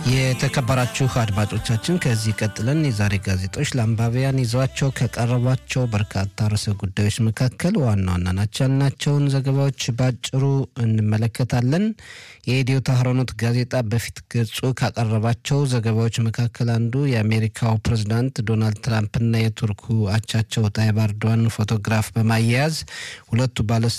የተከበራችሁ አድማጮቻችን ከዚህ ቀጥለን የዛሬ ጋዜጦች ለአንባቢያን ይዘዋቸው ከቀረቧቸው በርካታ ርዕሰ ጉዳዮች መካከል ዋና ዋና ናቸው ያልናቸውን ዘገባዎች ባጭሩ እንመለከታለን። የኢትዮ ታህሮኖት ጋዜጣ በፊት ገጹ ካቀረባቸው ዘገባዎች መካከል አንዱ የአሜሪካው ፕሬዝዳንት ዶናልድ ትራምፕና የቱርኩ አቻቸው ታይብ ኤርዶዋን ፎቶግራፍ በማያያዝ ሁለቱ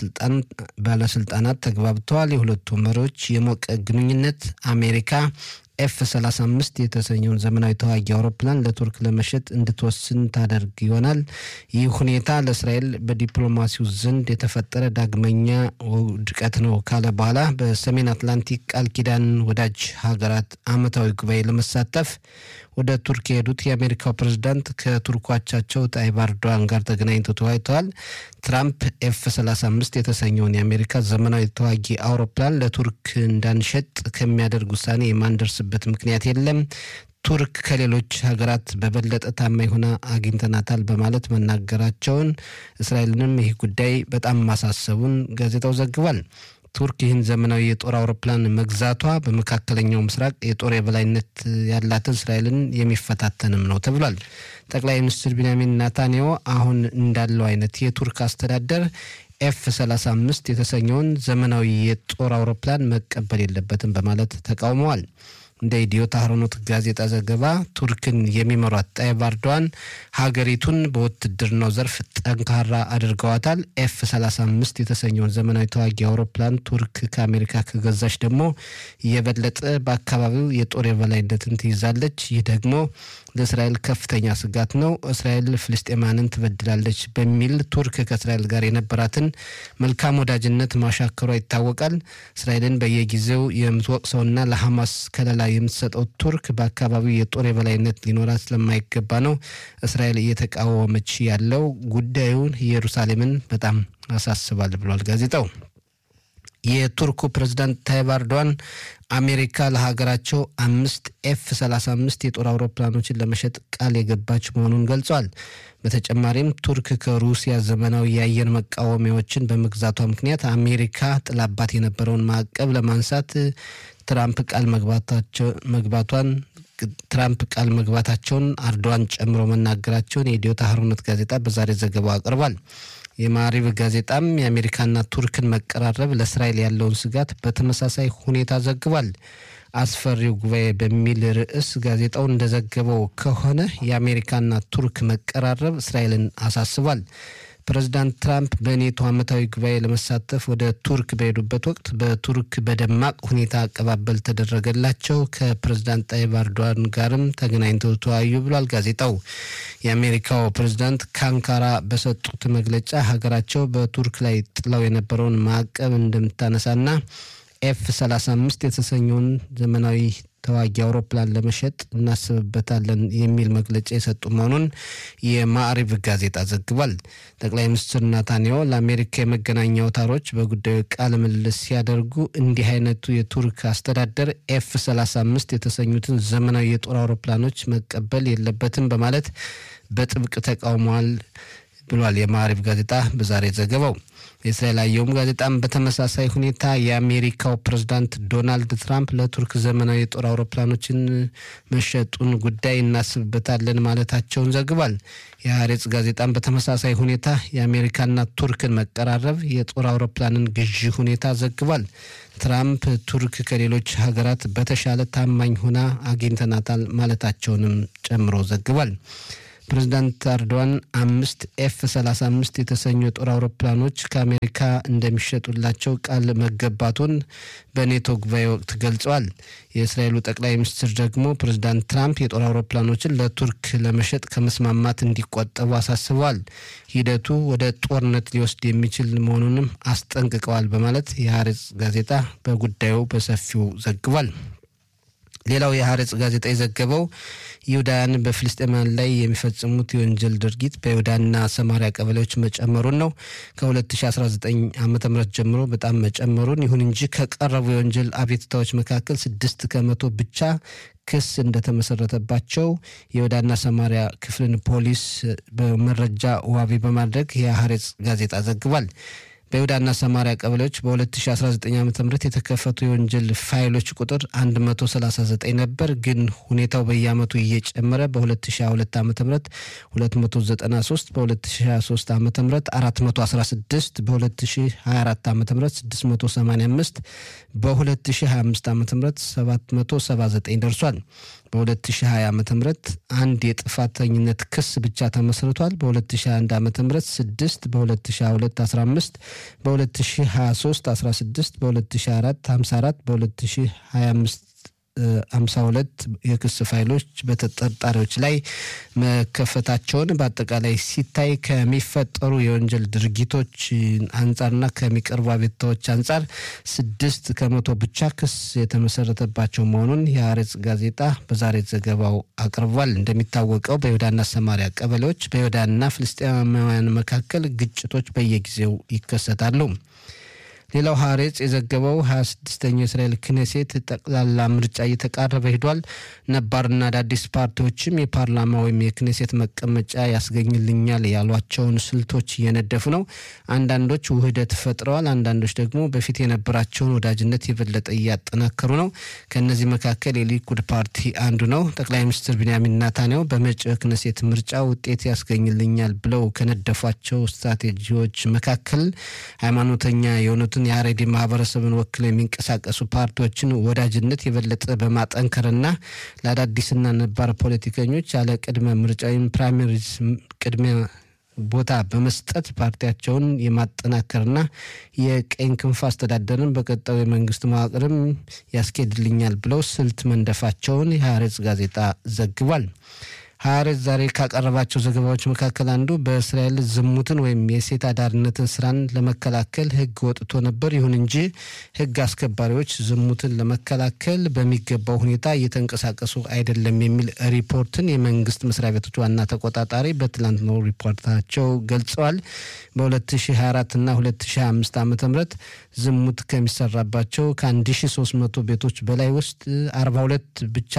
ባለስልጣናት ተግባብተዋል። የሁለቱ መሪዎች የሞቀ ግንኙነት አሜሪካ ኤፍ 35 የተሰኘውን ዘመናዊ ተዋጊ አውሮፕላን ለቱርክ ለመሸጥ እንድትወስን ታደርግ ይሆናል። ይህ ሁኔታ ለእስራኤል በዲፕሎማሲው ዘንድ የተፈጠረ ዳግመኛ ውድቀት ነው ካለ በኋላ በሰሜን አትላንቲክ ቃል ኪዳን ወዳጅ ሀገራት ዓመታዊ ጉባኤ ለመሳተፍ ወደ ቱርክ የሄዱት የአሜሪካው ፕሬዝዳንት ከቱርኩ አቻቸው ጣይብ ኤርዶዋን ጋር ተገናኝተው ተወያይተዋል። ትራምፕ ኤፍ 35 የተሰኘውን የአሜሪካ ዘመናዊ ተዋጊ አውሮፕላን ለቱርክ እንዳንሸጥ ከሚያደርግ ውሳኔ የማንደርስበት ምክንያት የለም ቱርክ ከሌሎች ሀገራት በበለጠ ታማኝ ሆና አግኝተናታል በማለት መናገራቸውን እስራኤልንም ይህ ጉዳይ በጣም ማሳሰቡን ጋዜጣው ዘግቧል። ቱርክ ይህን ዘመናዊ የጦር አውሮፕላን መግዛቷ በመካከለኛው ምስራቅ የጦር የበላይነት ያላትን እስራኤልን የሚፈታተንም ነው ተብሏል። ጠቅላይ ሚኒስትር ቢንያሚን ናታንያሁ አሁን እንዳለው አይነት የቱርክ አስተዳደር ኤፍ 35 የተሰኘውን ዘመናዊ የጦር አውሮፕላን መቀበል የለበትም በማለት ተቃውመዋል። እንደ ኢትዮ ታህሮኖት ጋዜጣ ዘገባ ቱርክን የሚመሯት ጣይብ ኤርዶዋን ሀገሪቱን በውትድርናው ዘርፍ ጠንካራ አድርገዋታል። ኤፍ 35 የተሰኘውን ዘመናዊ ተዋጊ አውሮፕላን ቱርክ ከአሜሪካ ከገዛች ደግሞ የበለጠ በአካባቢው የጦር የበላይነትን ትይዛለች። ይህ ደግሞ ለእስራኤል ከፍተኛ ስጋት ነው። እስራኤል ፍልስጤማንን ትበድላለች በሚል ቱርክ ከእስራኤል ጋር የነበራትን መልካም ወዳጅነት ማሻከሯ ይታወቃል። እስራኤልን በየጊዜው የምትወቅሰውና ለሐማስ ከለላ የምትሰጠው ቱርክ በአካባቢው የጦር የበላይነት ሊኖራት ስለማይገባ ነው እስራኤል እየተቃወመች ያለው። ጉዳዩን ኢየሩሳሌምን በጣም ያሳስባል ብሏል ጋዜጣው። የቱርኩ ፕሬዝዳንት ታይብ ኤርዶዋን አሜሪካ ለሀገራቸው አምስት ኤፍ 35 የጦር አውሮፕላኖችን ለመሸጥ ቃል የገባች መሆኑን ገልጿል። በተጨማሪም ቱርክ ከሩሲያ ዘመናዊ የአየር መቃወሚያዎችን በመግዛቷ ምክንያት አሜሪካ ጥላባት የነበረውን ማዕቀብ ለማንሳት ትራምፕ ቃል መግባቷን ትራምፕ ቃል መግባታቸውን ኤርዶዋን ጨምሮ መናገራቸውን የኢትዮ ታህሮኖት ጋዜጣ በዛሬ ዘገባው አቅርቧል። የማሪብ ጋዜጣም የአሜሪካና ቱርክን መቀራረብ ለእስራኤል ያለውን ስጋት በተመሳሳይ ሁኔታ ዘግቧል። አስፈሪው ጉባኤ በሚል ርዕስ ጋዜጣው እንደዘገበው ከሆነ የአሜሪካና ቱርክ መቀራረብ እስራኤልን አሳስቧል። ፕሬዚዳንት ትራምፕ በኔቶ ዓመታዊ ጉባኤ ለመሳተፍ ወደ ቱርክ በሄዱበት ወቅት በቱርክ በደማቅ ሁኔታ አቀባበል ተደረገላቸው። ከፕሬዚዳንት ጣይብ ኤርዶዋን ጋርም ተገናኝተው ተወያዩ ብሏል ጋዜጣው። የአሜሪካው ፕሬዚዳንት ከአንካራ በሰጡት መግለጫ ሀገራቸው በቱርክ ላይ ጥለው የነበረውን ማዕቀብ እንደምታነሳና ኤፍ 35 የተሰኘውን ዘመናዊ ተዋጊ አውሮፕላን ለመሸጥ እናስብበታለን የሚል መግለጫ የሰጡ መሆኑን የማዕሪብ ጋዜጣ ዘግቧል። ጠቅላይ ሚኒስትር ናታንያሁ ለአሜሪካ የመገናኛ አውታሮች በጉዳዩ ቃለ ምልልስ ሲያደርጉ እንዲህ አይነቱ የቱርክ አስተዳደር ኤፍ 35 የተሰኙትን ዘመናዊ የጦር አውሮፕላኖች መቀበል የለበትም በማለት በጥብቅ ተቃውመዋል ብሏል የማዕሪብ ጋዜጣ በዛሬ ዘገባው። የእስራኤል አየሁም ጋዜጣም በተመሳሳይ ሁኔታ የአሜሪካው ፕሬዝዳንት ዶናልድ ትራምፕ ለቱርክ ዘመናዊ የጦር አውሮፕላኖችን መሸጡን ጉዳይ እናስብበታለን ማለታቸውን ዘግቧል። የሀሬጽ ጋዜጣም በተመሳሳይ ሁኔታ የአሜሪካና ቱርክን መቀራረብ የጦር አውሮፕላንን ግዢ ሁኔታ ዘግቧል። ትራምፕ ቱርክ ከሌሎች ሀገራት በተሻለ ታማኝ ሆና አግኝተናታል ማለታቸውንም ጨምሮ ዘግቧል። ፕሬዚዳንት ኤርዶዋን አምስት ኤፍ 35 የተሰኙ የጦር አውሮፕላኖች ከአሜሪካ እንደሚሸጡላቸው ቃል መገባቱን በኔቶ ጉባኤ ወቅት ገልጸዋል። የእስራኤሉ ጠቅላይ ሚኒስትር ደግሞ ፕሬዚዳንት ትራምፕ የጦር አውሮፕላኖችን ለቱርክ ለመሸጥ ከመስማማት እንዲቆጠቡ አሳስበዋል። ሂደቱ ወደ ጦርነት ሊወስድ የሚችል መሆኑንም አስጠንቅቀዋል በማለት የሀሬጽ ጋዜጣ በጉዳዩ በሰፊው ዘግቧል። ሌላው የሀሬጽ ጋዜጣ የዘገበው ይሁዳውያን በፍልስጤማውያን ላይ የሚፈጽሙት የወንጀል ድርጊት በይሁዳና ሰማሪያ ቀበሌዎች መጨመሩን ነው። ከ2019 ዓ ም ጀምሮ በጣም መጨመሩን፣ ይሁን እንጂ ከቀረቡ የወንጀል አቤቱታዎች መካከል ስድስት ከመቶ ብቻ ክስ እንደተመሰረተባቸው የይሁዳና ሰማሪያ ክፍልን ፖሊስ በመረጃ ዋቢ በማድረግ የሀሬጽ ጋዜጣ ዘግቧል። በይሁዳና ሰማሪያ ቀበሌዎች በ2019 ዓ ም የተከፈቱ የወንጀል ፋይሎች ቁጥር 139 ነበር። ግን ሁኔታው በየአመቱ እየጨመረ በ2022 ዓ ም 293 በ2023 ዓ ም 416 በ2024 ዓ ም 685 በ2025 ዓ ም 779 ደርሷል። በ2020 ዓ ም አንድ የጥፋተኝነት ክስ ብቻ ተመስርቷል። በ2021 ዓ ም 6 በ2022 15 በ2023 16 በ2024 54 በ2025 ሃምሳ ሁለት የክስ ፋይሎች በተጠርጣሪዎች ላይ መከፈታቸውን በአጠቃላይ ሲታይ ከሚፈጠሩ የወንጀል ድርጊቶች አንጻርና ከሚቀርቡ አቤቱታዎች አንጻር ስድስት ከመቶ ብቻ ክስ የተመሰረተባቸው መሆኑን የአሬጽ ጋዜጣ በዛሬ ዘገባው አቅርቧል። እንደሚታወቀው በይሁዳና ሰማሪያ ቀበሌዎች በይሁዳና ፍልስጤማውያን መካከል ግጭቶች በየጊዜው ይከሰታሉ። ሌላው ሀሬጽ የዘገበው ሀያ ስድስተኛው የእስራኤል ክኔሴት ጠቅላላ ምርጫ እየተቃረበ ሂዷል። ነባርና አዳዲስ ፓርቲዎችም የፓርላማ ወይም የክኔሴት መቀመጫ ያስገኝልኛል ያሏቸውን ስልቶች እየነደፉ ነው። አንዳንዶች ውህደት ፈጥረዋል። አንዳንዶች ደግሞ በፊት የነበራቸውን ወዳጅነት የበለጠ እያጠናከሩ ነው። ከእነዚህ መካከል የሊኩድ ፓርቲ አንዱ ነው። ጠቅላይ ሚኒስትር ቢንያሚን ናታንያሁ በመጪው የክኔሴት ምርጫ ውጤት ያስገኝልኛል ብለው ከነደፏቸው ስትራቴጂዎች መካከል ሃይማኖተኛ የሆኑትን የሀሬዲ ማህበረሰብን ወክለው የሚንቀሳቀሱ ፓርቲዎችን ወዳጅነት የበለጠ በማጠንከርና ለአዳዲስና ነባር ፖለቲከኞች ያለ ቅድመ ምርጫ ወይም ፕራይመሪዝ ቅድሚያ ቦታ በመስጠት ፓርቲያቸውን የማጠናከርና የቀኝ ክንፍ አስተዳደርን በቀጣዩ የመንግስት መዋቅርም ያስኬድልኛል ብለው ስልት መንደፋቸውን የሀሬጽ ጋዜጣ ዘግቧል። ሀያሬት ዛሬ ካቀረባቸው ዘገባዎች መካከል አንዱ በእስራኤል ዝሙትን ወይም የሴት አዳሪነትን ስራን ለመከላከል ሕግ ወጥቶ ነበር። ይሁን እንጂ ሕግ አስከባሪዎች ዝሙትን ለመከላከል በሚገባው ሁኔታ እየተንቀሳቀሱ አይደለም የሚል ሪፖርትን የመንግስት መስሪያ ቤቶች ዋና ተቆጣጣሪ በትላንትናው ሪፖርታቸው ገልጸዋል። በ2024 እና 2025 ዓ ም ዝሙት ከሚሰራባቸው ከ1300 ቤቶች በላይ ውስጥ 42 ብቻ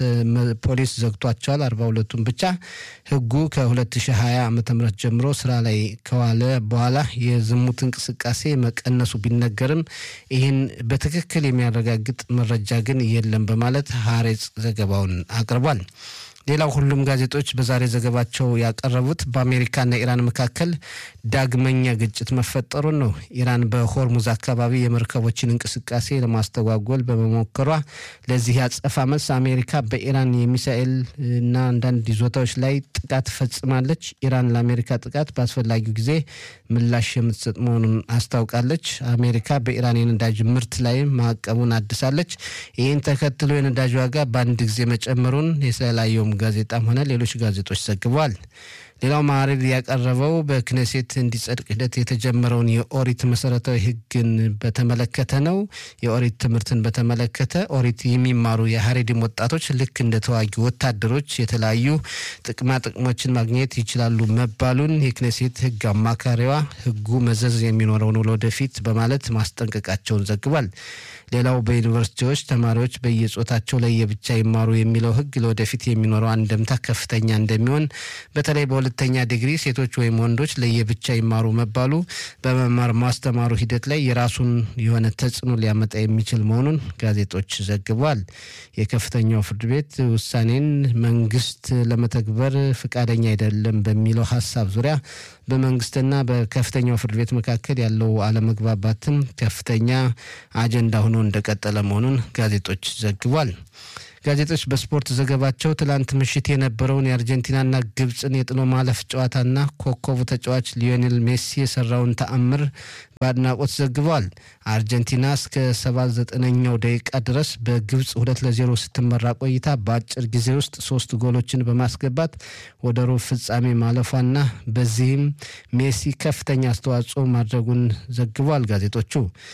ፖሊስ ዘግቷቸዋል። 42 ሁለቱም ብቻ ህጉ ከ2020 ዓ ም ጀምሮ ስራ ላይ ከዋለ በኋላ የዝሙት እንቅስቃሴ መቀነሱ ቢነገርም ይህን በትክክል የሚያረጋግጥ መረጃ ግን የለም በማለት ሀሬጽ ዘገባውን አቅርቧል። ሌላው ሁሉም ጋዜጦች በዛሬ ዘገባቸው ያቀረቡት በአሜሪካና ኢራን መካከል ዳግመኛ ግጭት መፈጠሩን ነው። ኢራን በሆርሙዝ አካባቢ የመርከቦችን እንቅስቃሴ ለማስተጓጎል በመሞከሯ ለዚህ ያጸፋ መልስ አሜሪካ በኢራን የሚሳኤል እና አንዳንድ ይዞታዎች ላይ ጥቃት ፈጽማለች። ኢራን ለአሜሪካ ጥቃት በአስፈላጊው ጊዜ ምላሽ የምትሰጥ መሆኑን አስታውቃለች። አሜሪካ በኢራን የነዳጅ ምርት ላይ ማዕቀቡን አድሳለች። ይህን ተከትሎ የነዳጅ ዋጋ በአንድ ጊዜ መጨመሩን የእስራኤል ጋዜጣም ሆነ ሌሎች ጋዜጦች ዘግበዋል። ሌላው ማዕረግ ያቀረበው በክኔሴት እንዲጸድቅ ሂደት የተጀመረውን የኦሪት መሰረታዊ ሕግን በተመለከተ ነው። የኦሪት ትምህርትን በተመለከተ ኦሪት የሚማሩ የሀሬዲም ወጣቶች ልክ እንደ ተዋጊ ወታደሮች የተለያዩ ጥቅማ ጥቅሞችን ማግኘት ይችላሉ መባሉን የክኔሴት ሕግ አማካሪዋ ሕጉ መዘዝ የሚኖረው ነው ለወደፊት በማለት ማስጠንቀቃቸውን ዘግቧል። ሌላው በዩኒቨርሲቲዎች ተማሪዎች በየጾታቸው ላይ የብቻ ይማሩ የሚለው ሕግ ለወደፊት የሚኖረው አንደምታ ከፍተኛ እንደሚሆን በተለይ በሁለተኛ ዲግሪ ሴቶች ወይም ወንዶች ለየብቻ ይማሩ መባሉ በመማር ማስተማሩ ሂደት ላይ የራሱን የሆነ ተጽዕኖ ሊያመጣ የሚችል መሆኑን ጋዜጦች ዘግቧል። የከፍተኛው ፍርድ ቤት ውሳኔን መንግስት ለመተግበር ፈቃደኛ አይደለም በሚለው ሀሳብ ዙሪያ በመንግስትና በከፍተኛው ፍርድ ቤት መካከል ያለው አለመግባባትም ከፍተኛ አጀንዳ ሆኖ እንደቀጠለ መሆኑን ጋዜጦች ዘግቧል። ጋዜጦች በስፖርት ዘገባቸው ትላንት ምሽት የነበረውን የአርጀንቲናና ግብፅን የጥሎ ማለፍ ጨዋታና ኮከቡ ተጫዋች ሊዮኔል ሜሲ የሰራውን ተአምር በአድናቆት ዘግበዋል። አርጀንቲና እስከ ሰባ ዘጠነኛው ደቂቃ ድረስ በግብፅ ሁለት ለዜሮ ስትመራ ቆይታ በአጭር ጊዜ ውስጥ ሶስት ጎሎችን በማስገባት ወደ ሩብ ፍጻሜ ማለፏና በዚህም ሜሲ ከፍተኛ አስተዋጽኦ ማድረጉን ዘግበዋል ጋዜጦቹ።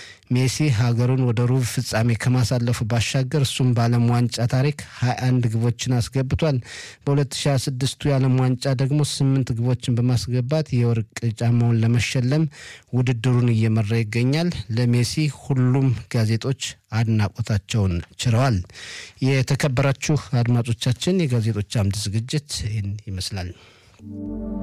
ሜሲ ሀገሩን ወደ ሩብ ፍጻሜ ከማሳለፉ ባሻገር እሱም በዓለም ዋንጫ ታሪክ 21 ግቦችን አስገብቷል። በ2026ቱ የዓለም ዋንጫ ደግሞ ስምንት ግቦችን በማስገባት የወርቅ ጫማውን ለመሸለም ውድድሩን እየመራ ይገኛል። ለሜሲ ሁሉም ጋዜጦች አድናቆታቸውን ችረዋል። የተከበራችሁ አድማጮቻችን የጋዜጦች አምድ ዝግጅት ይህን ይመስላል።